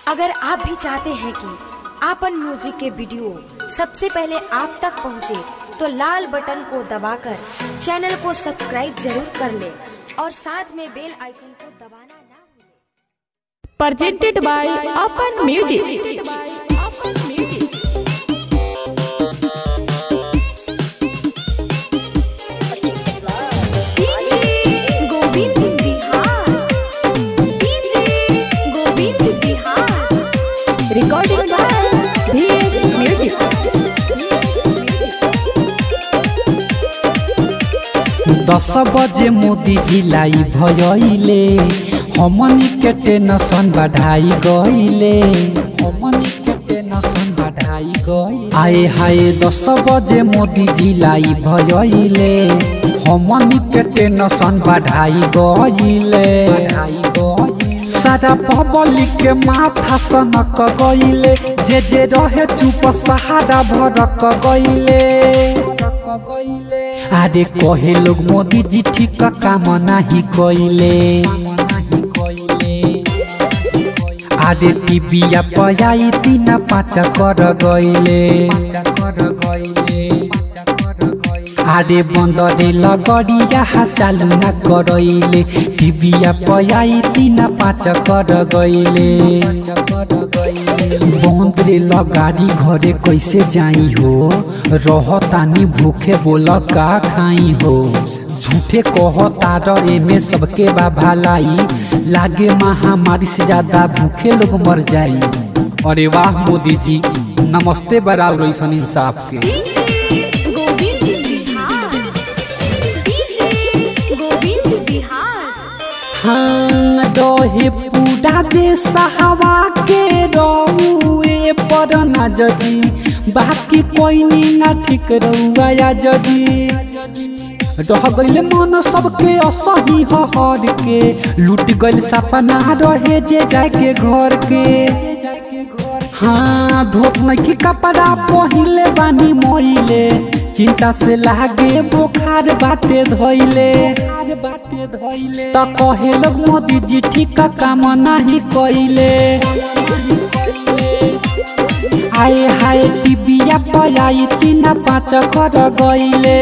अगर आप भी चाहते हैं कि आपन म्यूजिक के वीडियो सबसे पहले आप तक पहुंचे, तो लाल बटन को दबाकर चैनल को सब्सक्राइब जरूर कर ले और साथ में बेल आइकन को दबाना ना भूलें। presented by Open Music. Govind Bihar DJ Govind Bihar Recording by VS Music. दस बजे मोदी जी लाई भयले हमनी के टेंशन बढ़ाई गईले हमनी के टेंशन बढ़ाई गई आए हाय दस बजे मोदी जी लाई भयले हमनी के टेंशन बढ़ाई गईले बढ़ाई गई सारा पब्लिक के माथा सनक गईले जे जे रहे चुप सहारा भरक गईले अरे कहे लोग मोदी जी ठीक काम नाही कइले अरे टीबिया पयाई तीन पाँच कर गइले अरे बन्दरे लगडिया चालू न करैले टिबिया पयाई तीन पाँच कर गइले बन्दरे लगाडी घरे कैसे जाई हो रहतानी भूखे बोल का खाई हो झूठे कहता र एमे सबके बा भलाई लागे महामारी से ज्यादा भूखे लोग मर जाई अरे वाह मोदी जी नमस्ते बराबर ऐसन इंसाफ के गोविंद बिहार डीजे गोविंद बिहार हाँ दहे पूरा देश हवा के रहुए पर न जजी बाकी कोई नी ना ठीक रहुआ जजी रह गइल मन सबके असही हर के लूट गइल सपना रहे जे जाके घर के हाँ धोत नहीं कपड़ा पहिले बानी मोइले चिंता से लागे बुखार बाटे धोइले बाटे धोइले त कहे लोग मोदी जी ठीक काम नहीं कइले आए हाय टिबिया पयाई तीन पाँच कर गइले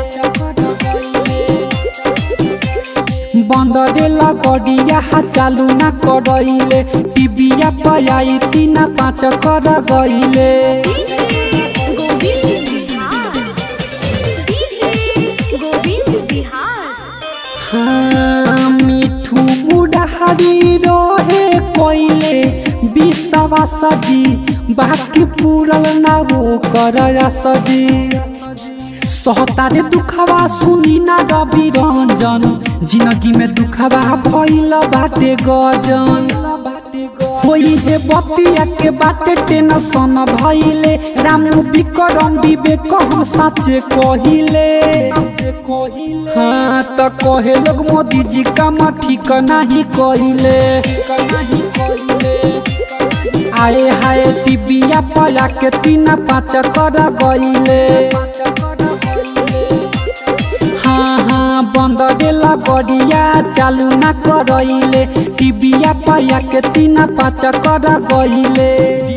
बन्दरे लगडिया चालू न करैले टिबिया पयाई तीन पाँच कर गइले गोविंद बिहार डीजे गोविंद बिहार हाँ मिठू बुढ़ारी रहे कोइले बिसवा सजी बाकी पूरल ना वो कर सजी सहतारे दुखवा सुनी ना रवि रंजन जिंदगी में दुखवा भइल बाटे गजन होई हे बतिया के बाटे टेंशन धइले राम विक्रम विवेक हम साचे कहिले हाँ त कहे लोग मोदी जी काम ठीक नहीं कहिले आए हाय टिबिया पया के तीन पाँच कर गइले हाँ हाँ बंद देला गड़िया चालू न करैले टिबिया पया के तीन पाँच कर गइले